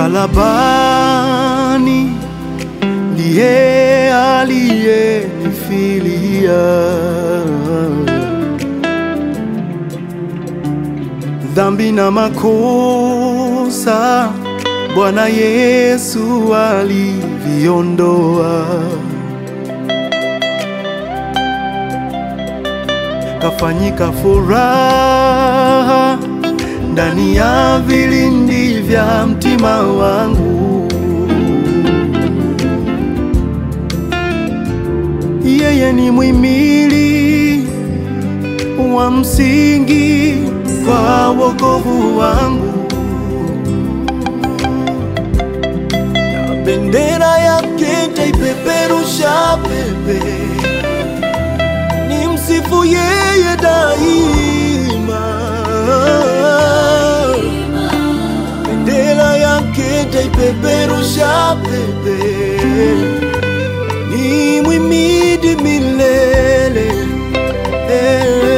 msalabani ndiye aliyenifilia dhambi na makosa Bwana Yesu aliviondoa, kafanyika furaha ndani ya vilindi vya mtima wangu. Yeye ni mwimili wa msingi kwa wokovu wangu, na bendera yake taipeperusha pepe, ni msifu yeye daima. Bendera yake taipeperusha pepe, ni mwimidi milele eh.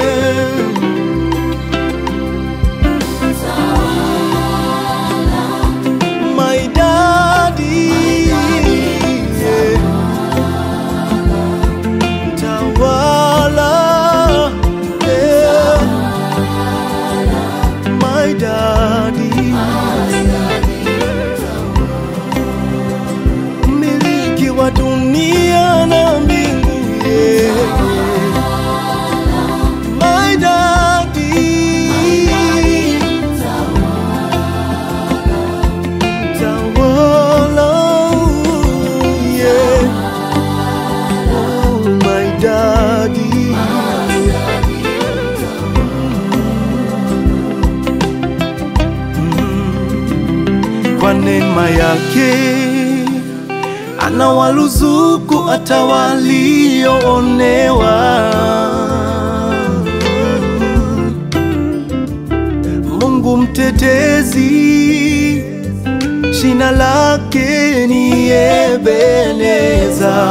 my daddy, yeah. Tawala, yeah. my daddy, miliki wa dunia na mbingu, yeah. my daddy. Tawala, yeah. Oh, my daddy. Mm. Kwa neema yake anawaruzuku hata walioonewa. Mungu mtetezi Jina lake ni Ebeneza,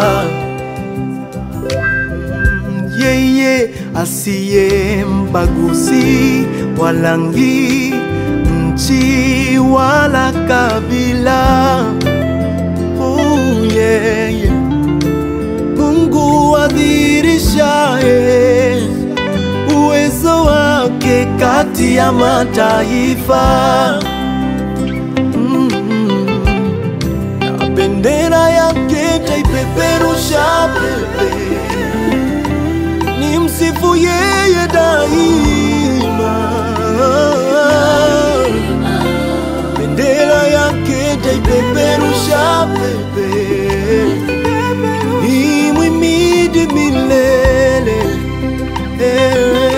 yeye asiye mbaguzi wa rangi, nchi wala kabila. Oh, yeah, yeah. Mungu adhirishaye uwezo wake kati ya mataifa. Mm. Na bendera yake taipeperusha pepe, ni msifu yeye daima. Bendera yake taipeperusha pepe, ni mwimidi milele eh.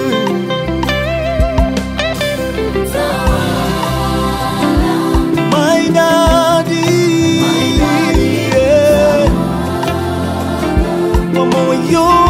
My daddy, yeah. Kwa moyo